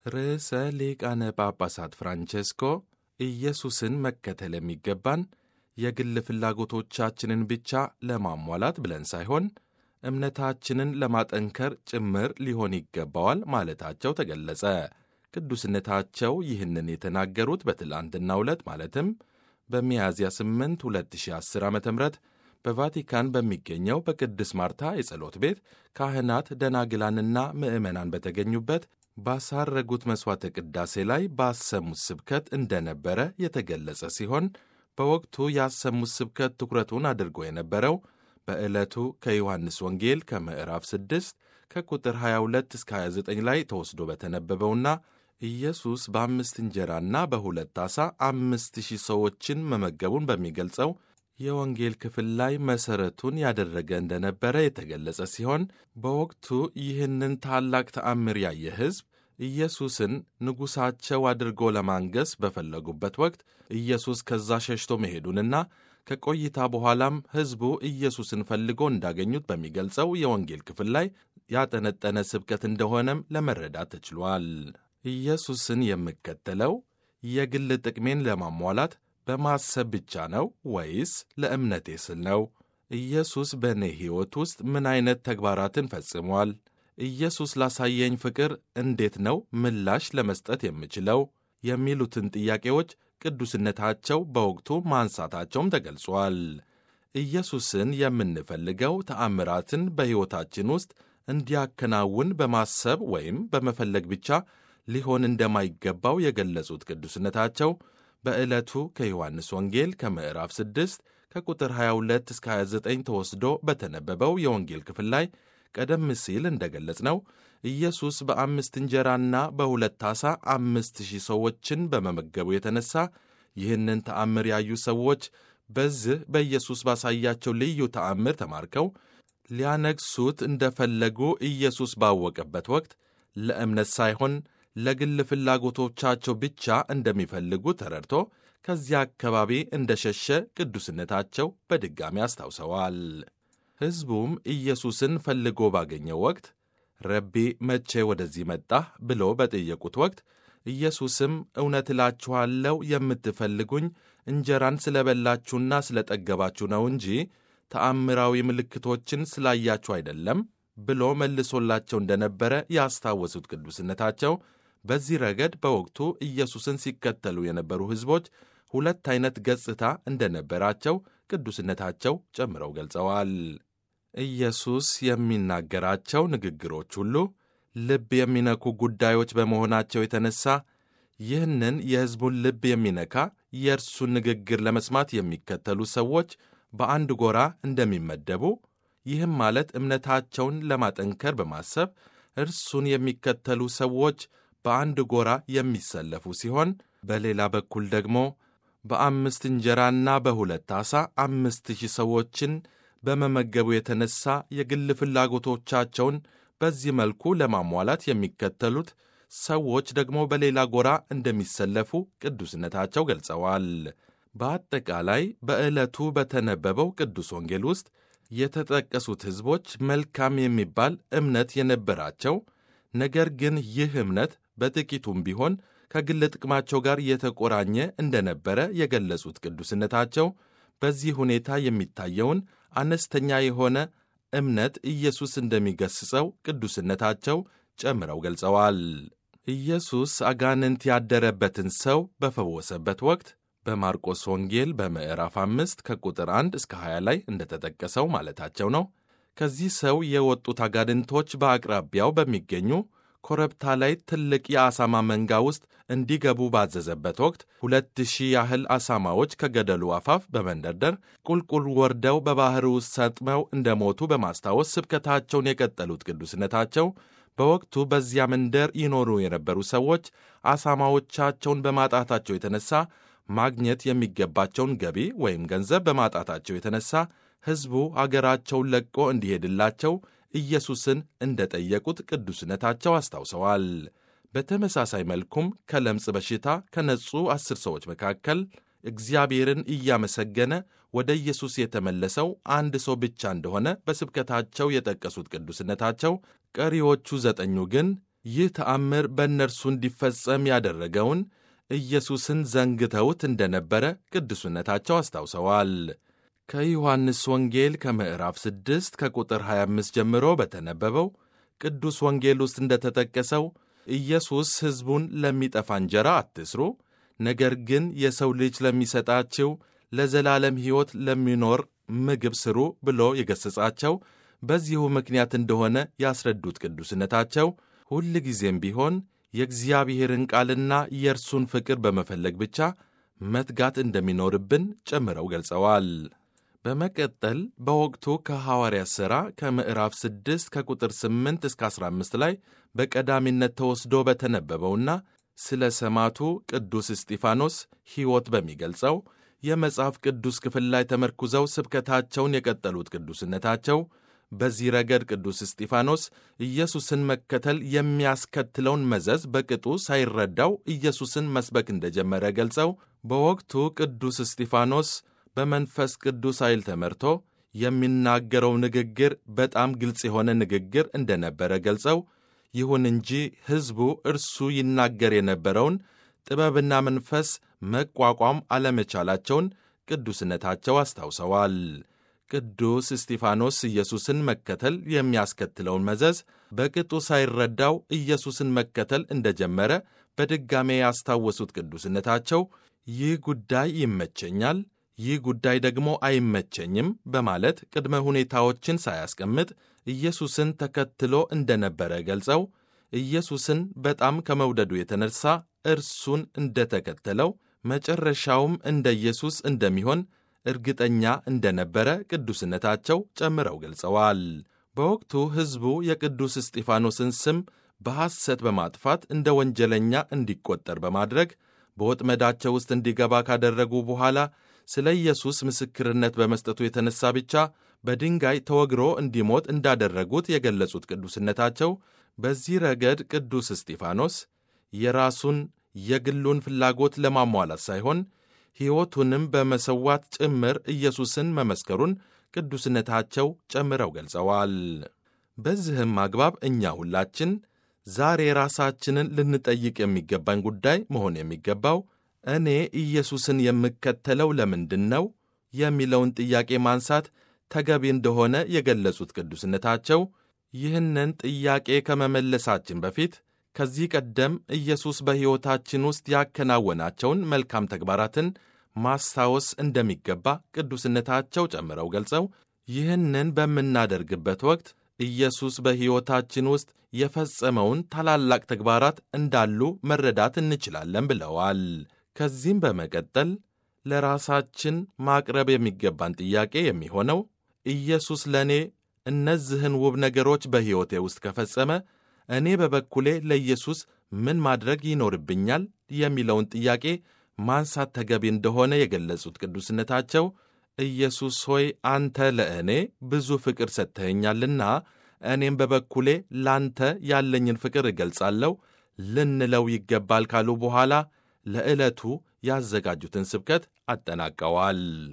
ርዕሰ ሊቃነ ጳጳሳት ፍራንቼስኮ ኢየሱስን መከተል የሚገባን የግል ፍላጎቶቻችንን ብቻ ለማሟላት ብለን ሳይሆን እምነታችንን ለማጠንከር ጭምር ሊሆን ይገባዋል ማለታቸው ተገለጸ። ቅዱስነታቸው ይህንን የተናገሩት በትላንትናው ዕለት ማለትም በሚያዝያ 8 2010 ዓ ም በቫቲካን በሚገኘው በቅድስት ማርታ የጸሎት ቤት ካህናት ደናግላንና ምዕመናን በተገኙበት ባሳረጉት መሥዋዕተ ቅዳሴ ላይ ባሰሙት ስብከት እንደነበረ የተገለጸ ሲሆን በወቅቱ ያሰሙት ስብከት ትኩረቱን አድርጎ የነበረው በዕለቱ ከዮሐንስ ወንጌል ከምዕራፍ 6 ከቁጥር 22 እስከ 29 ላይ ተወስዶ በተነበበውና ኢየሱስ በአምስት እንጀራና በሁለት ዓሣ አምስት ሺህ ሰዎችን መመገቡን በሚገልጸው የወንጌል ክፍል ላይ መሠረቱን ያደረገ እንደነበረ የተገለጸ ሲሆን በወቅቱ ይህንን ታላቅ ተአምር ያየ ሕዝብ ኢየሱስን ንጉሣቸው አድርጎ ለማንገስ በፈለጉበት ወቅት ኢየሱስ ከዛ ሸሽቶ መሄዱንና ከቆይታ በኋላም ሕዝቡ ኢየሱስን ፈልጎ እንዳገኙት በሚገልጸው የወንጌል ክፍል ላይ ያጠነጠነ ስብከት እንደሆነም ለመረዳት ተችሏል። ኢየሱስን የምከተለው የግል ጥቅሜን ለማሟላት በማሰብ ብቻ ነው ወይስ ለእምነቴ ስል ነው? ኢየሱስ በእኔ ሕይወት ውስጥ ምን አይነት ተግባራትን ፈጽሟል? ኢየሱስ ላሳየኝ ፍቅር እንዴት ነው ምላሽ ለመስጠት የምችለው? የሚሉትን ጥያቄዎች ቅዱስነታቸው በወቅቱ ማንሳታቸውም ተገልጿል። ኢየሱስን የምንፈልገው ተአምራትን በሕይወታችን ውስጥ እንዲያከናውን በማሰብ ወይም በመፈለግ ብቻ ሊሆን እንደማይገባው የገለጹት ቅዱስነታቸው በዕለቱ ከዮሐንስ ወንጌል ከምዕራፍ 6 ከቁጥር 22 እስከ 29 ተወስዶ በተነበበው የወንጌል ክፍል ላይ ቀደም ሲል እንደገለጽ ነው ኢየሱስ በአምስት እንጀራና በሁለት ዓሣ አምስት ሺህ ሰዎችን በመመገቡ የተነሳ ይህንን ተአምር ያዩ ሰዎች በዚህ በኢየሱስ ባሳያቸው ልዩ ተአምር ተማርከው ሊያነግሱት እንደፈለጉ ኢየሱስ ባወቀበት ወቅት ለእምነት ሳይሆን ለግል ፍላጎቶቻቸው ብቻ እንደሚፈልጉ ተረድቶ ከዚያ አካባቢ እንደሸሸ ቅዱስነታቸው በድጋሚ አስታውሰዋል። ሕዝቡም ኢየሱስን ፈልጎ ባገኘው ወቅት ረቢ መቼ ወደዚህ መጣህ ብሎ በጠየቁት ወቅት ኢየሱስም እውነት እላችኋለሁ የምትፈልጉኝ እንጀራን ስለበላችሁና ስለጠገባችሁ ነው እንጂ ተአምራዊ ምልክቶችን ስላያችሁ አይደለም ብሎ መልሶላቸው እንደነበረ ያስታወሱት ቅዱስነታቸው በዚህ ረገድ በወቅቱ ኢየሱስን ሲከተሉ የነበሩ ሕዝቦች ሁለት አይነት ገጽታ እንደነበራቸው ቅዱስነታቸው ጨምረው ገልጸዋል። ኢየሱስ የሚናገራቸው ንግግሮች ሁሉ ልብ የሚነኩ ጉዳዮች በመሆናቸው የተነሳ ይህንን የሕዝቡን ልብ የሚነካ የእርሱን ንግግር ለመስማት የሚከተሉ ሰዎች በአንድ ጎራ እንደሚመደቡ ይህም ማለት እምነታቸውን ለማጠንከር በማሰብ እርሱን የሚከተሉ ሰዎች በአንድ ጎራ የሚሰለፉ ሲሆን በሌላ በኩል ደግሞ በአምስት እንጀራና በሁለት ዓሣ አምስት ሺህ ሰዎችን በመመገቡ የተነሳ የግል ፍላጎቶቻቸውን በዚህ መልኩ ለማሟላት የሚከተሉት ሰዎች ደግሞ በሌላ ጎራ እንደሚሰለፉ ቅዱስነታቸው ገልጸዋል። በአጠቃላይ በዕለቱ በተነበበው ቅዱስ ወንጌል ውስጥ የተጠቀሱት ሕዝቦች መልካም የሚባል እምነት የነበራቸው ነገር ግን ይህ እምነት በጥቂቱም ቢሆን ከግል ጥቅማቸው ጋር የተቆራኘ እንደነበረ የገለጹት ቅዱስነታቸው በዚህ ሁኔታ የሚታየውን አነስተኛ የሆነ እምነት ኢየሱስ እንደሚገስጸው ቅዱስነታቸው ጨምረው ገልጸዋል። ኢየሱስ አጋንንት ያደረበትን ሰው በፈወሰበት ወቅት በማርቆስ ወንጌል በምዕራፍ አምስት ከቁጥር 1 እስከ 20 ላይ እንደተጠቀሰው ማለታቸው ነው። ከዚህ ሰው የወጡት አጋንንቶች በአቅራቢያው በሚገኙ ኮረብታ ላይ ትልቅ የአሳማ መንጋ ውስጥ እንዲገቡ ባዘዘበት ወቅት ሁለት ሺህ ያህል አሳማዎች ከገደሉ አፋፍ በመንደርደር ቁልቁል ወርደው በባሕር ውስጥ ሰጥመው እንደሞቱ በማስታወስ ስብከታቸውን የቀጠሉት ቅዱስነታቸው በወቅቱ በዚያ መንደር ይኖሩ የነበሩ ሰዎች አሳማዎቻቸውን በማጣታቸው የተነሳ ማግኘት የሚገባቸውን ገቢ ወይም ገንዘብ በማጣታቸው የተነሳ ሕዝቡ አገራቸውን ለቆ እንዲሄድላቸው ኢየሱስን እንደ ጠየቁት ቅዱስነታቸው አስታውሰዋል። በተመሳሳይ መልኩም ከለምጽ በሽታ ከነጹ አስር ሰዎች መካከል እግዚአብሔርን እያመሰገነ ወደ ኢየሱስ የተመለሰው አንድ ሰው ብቻ እንደሆነ በስብከታቸው የጠቀሱት ቅዱስነታቸው ቀሪዎቹ ዘጠኙ ግን ይህ ተአምር በእነርሱ እንዲፈጸም ያደረገውን ኢየሱስን ዘንግተውት እንደነበረ ቅዱስነታቸው አስታውሰዋል። ከዮሐንስ ወንጌል ከምዕራፍ 6 ከቁጥር 25 ጀምሮ በተነበበው ቅዱስ ወንጌል ውስጥ እንደተጠቀሰው ኢየሱስ ሕዝቡን ለሚጠፋ እንጀራ አትስሩ፣ ነገር ግን የሰው ልጅ ለሚሰጣችው ለዘላለም ሕይወት ለሚኖር ምግብ ስሩ ብሎ የገሠጻቸው በዚሁ ምክንያት እንደሆነ ያስረዱት ቅዱስነታቸው ሁል ጊዜም ቢሆን የእግዚአብሔርን ቃልና የእርሱን ፍቅር በመፈለግ ብቻ መትጋት እንደሚኖርብን ጨምረው ገልጸዋል። በመቀጠል በወቅቱ ከሐዋርያት ሥራ ከምዕራፍ 6 ከቁጥር 8 እስከ 15 ላይ በቀዳሚነት ተወስዶ በተነበበውና ስለ ሰማዕቱ ቅዱስ እስጢፋኖስ ሕይወት በሚገልጸው የመጽሐፍ ቅዱስ ክፍል ላይ ተመርኩዘው ስብከታቸውን የቀጠሉት ቅዱስነታቸው በዚህ ረገድ ቅዱስ እስጢፋኖስ ኢየሱስን መከተል የሚያስከትለውን መዘዝ በቅጡ ሳይረዳው ኢየሱስን መስበክ እንደጀመረ ገልጸው በወቅቱ ቅዱስ እስጢፋኖስ በመንፈስ ቅዱስ ኃይል ተመርቶ የሚናገረው ንግግር በጣም ግልጽ የሆነ ንግግር እንደነበረ ገልጸው ይሁን እንጂ ሕዝቡ እርሱ ይናገር የነበረውን ጥበብና መንፈስ መቋቋም አለመቻላቸውን ቅዱስነታቸው አስታውሰዋል። ቅዱስ እስጢፋኖስ ኢየሱስን መከተል የሚያስከትለውን መዘዝ በቅጡ ሳይረዳው ኢየሱስን መከተል እንደጀመረ በድጋሜ ያስታወሱት ቅዱስነታቸው ይህ ጉዳይ ይመቸኛል፣ ይህ ጉዳይ ደግሞ አይመቸኝም በማለት ቅድመ ሁኔታዎችን ሳያስቀምጥ ኢየሱስን ተከትሎ እንደነበረ ገልጸው ኢየሱስን በጣም ከመውደዱ የተነሳ እርሱን እንደተከተለው መጨረሻውም እንደ ኢየሱስ እንደሚሆን እርግጠኛ እንደነበረ ቅዱስነታቸው ጨምረው ገልጸዋል። በወቅቱ ሕዝቡ የቅዱስ እስጢፋኖስን ስም በሐሰት በማጥፋት እንደ ወንጀለኛ እንዲቆጠር በማድረግ በወጥመዳቸው ውስጥ እንዲገባ ካደረጉ በኋላ ስለ ኢየሱስ ምስክርነት በመስጠቱ የተነሳ ብቻ በድንጋይ ተወግሮ እንዲሞት እንዳደረጉት የገለጹት ቅዱስነታቸው በዚህ ረገድ ቅዱስ እስጢፋኖስ የራሱን የግሉን ፍላጎት ለማሟላት ሳይሆን ሕይወቱንም በመሰዋት ጭምር ኢየሱስን መመስከሩን ቅዱስነታቸው ጨምረው ገልጸዋል። በዚህም አግባብ እኛ ሁላችን ዛሬ ራሳችንን ልንጠይቅ የሚገባን ጉዳይ መሆን የሚገባው እኔ ኢየሱስን የምከተለው ለምንድን ነው የሚለውን ጥያቄ ማንሳት ተገቢ እንደሆነ የገለጹት ቅዱስነታቸው ይህንን ጥያቄ ከመመለሳችን በፊት ከዚህ ቀደም ኢየሱስ በሕይወታችን ውስጥ ያከናወናቸውን መልካም ተግባራትን ማስታወስ እንደሚገባ ቅዱስነታቸው ጨምረው ገልጸው ይህንን በምናደርግበት ወቅት ኢየሱስ በሕይወታችን ውስጥ የፈጸመውን ታላላቅ ተግባራት እንዳሉ መረዳት እንችላለን ብለዋል። ከዚህም በመቀጠል ለራሳችን ማቅረብ የሚገባን ጥያቄ የሚሆነው ኢየሱስ ለእኔ እነዚህን ውብ ነገሮች በሕይወቴ ውስጥ ከፈጸመ እኔ በበኩሌ ለኢየሱስ ምን ማድረግ ይኖርብኛል የሚለውን ጥያቄ ማንሳት ተገቢ እንደሆነ የገለጹት ቅዱስነታቸው ኢየሱስ ሆይ አንተ ለእኔ ብዙ ፍቅር ሰጥተኸኛልና እኔም በበኩሌ ላንተ ያለኝን ፍቅር እገልጻለሁ ልንለው ይገባል ካሉ በኋላ ለዕለቱ ያዘጋጁትን ስብከት አጠናቀዋል።